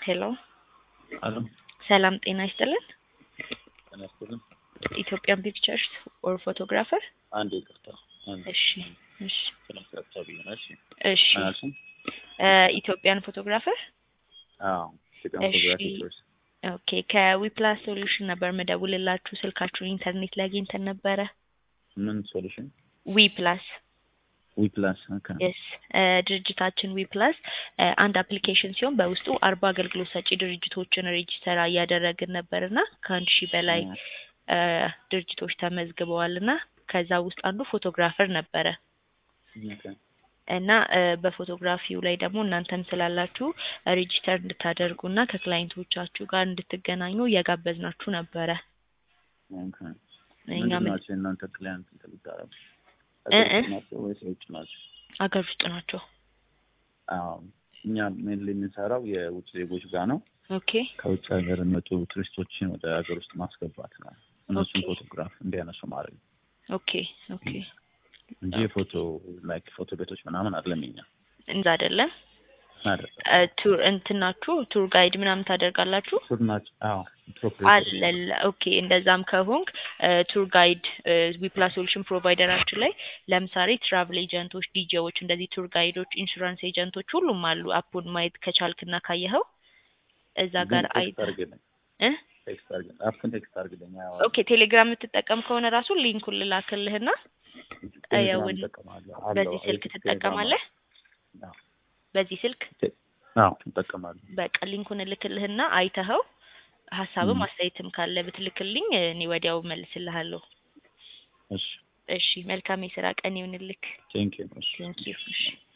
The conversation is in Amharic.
ሄሎ አለም ሰላም ጤና ይስጥልን። ጤና ይስጥልን። ኢትዮጵያን ፒክቸርስ ኦር ፎቶግራፈር። አንድ ይቅርታ አንድ እሺ እሺ ስለምትቀጥታ ብዬ ነው። እሺ እሺ አልሽኝ? እ ኢትዮጵያን ፎቶግራፈር አዎ ኢትዮጵያ እሺ። ፎቶግራፊ ኮርስ ኦኬ ከዊፕላስ ሶሉሽን ነበር መደውልላችሁ ስልካችሁን ኢንተርኔት ላይ አግኝተን ነበረ። ምን ሶሉሽን ዊፕላስ ዊ ፕላስ ኦኬ የስ ድርጅታችን ዊፕላስ አንድ አፕሊኬሽን ሲሆን በውስጡ አርባ አገልግሎት ሰጪ ድርጅቶችን ሬጂስተር እያደረግን ነበር እና ከአንድ ሺህ በላይ እ ድርጅቶች ተመዝግበዋል እና ከዛ ውስጥ አንዱ ፎቶግራፈር ነበረ ኦኬ እና እ በፎቶግራፊው ላይ ደግሞ እናንተም ስላላችሁ ሬጂስተር እንድታደርጉ እና ከክላይንቶቻችሁ ጋር እንድትገናኙ እየጋበዝናችሁ ነበረ። ኦኬ እኛ ምንድን ምን ናቸው የእናንተ ክላይንት ተልታረም እ እ ናቸው ወይስ የውጭ ናቸው? አገር ውስጥ ናቸው። አዎ እኛ ሜንሊ የምንሰራው የውጭ ዜጎች ጋር ነው። ኦኬ ከውጭ ሀገር የሚመጡ ቱሪስቶችን ወደ ሀገር ውስጥ ማስገባት ነው። እነሱን ኦኬ። ፎቶግራፍ እንዲያነሱ ማድረግ ነው ኦኬ ኦኬ እንጂ የፎቶ ላይክ ፎቶ ቤቶች ምናምን አይደለም። የኛ እንዛ አይደለም። አይደለም እ ቱር እንትናችሁ ቱር ጋይድ ምናምን ታደርጋላችሁ? ሱር ናቸው። አዎ አለለ ኦኬ። እንደዛም ከሆንክ ቱር ጋይድ ዊፕላስ ሶሉሽን ፕሮቫይደራችን ላይ ለምሳሌ ትራቭል ኤጀንቶች፣ ዲጄዎች፣ እንደዚህ ቱር ጋይዶች፣ ኢንሹራንስ ኤጀንቶች ሁሉም አሉ። አፑን ማየት ከቻልክና ካየኸው እዛ ጋር አይ ቴክስት አድርግልኝ እ ቴክስት አድርግልኝ አፕን ቴክስት አድርግልኝ። አዎ ኦኬ ቴሌግራም የምትጠቀም ከሆነ ራሱ ሊንኩን ልላክልህና ቴሌግራም ያውን እጠቀማለሁ። አለው። በዚህ ስልክ ቴሌግራም ትጠቀማለህ? አዎ። በዚህ ስልክ አዎ እጠቀማለሁ። በቃ ሊንኩን እልክልህና አይተኸው ሀሳብም ም። አስተያየትም ካለ ብትልክልኝ እኔ ወዲያው መልስልሃለሁ። እሺ እሺ መልካም የስራ ቀን ይሁንልክ። ቴንክ ዩ። እሺ ቴንክ ዩ። እሺ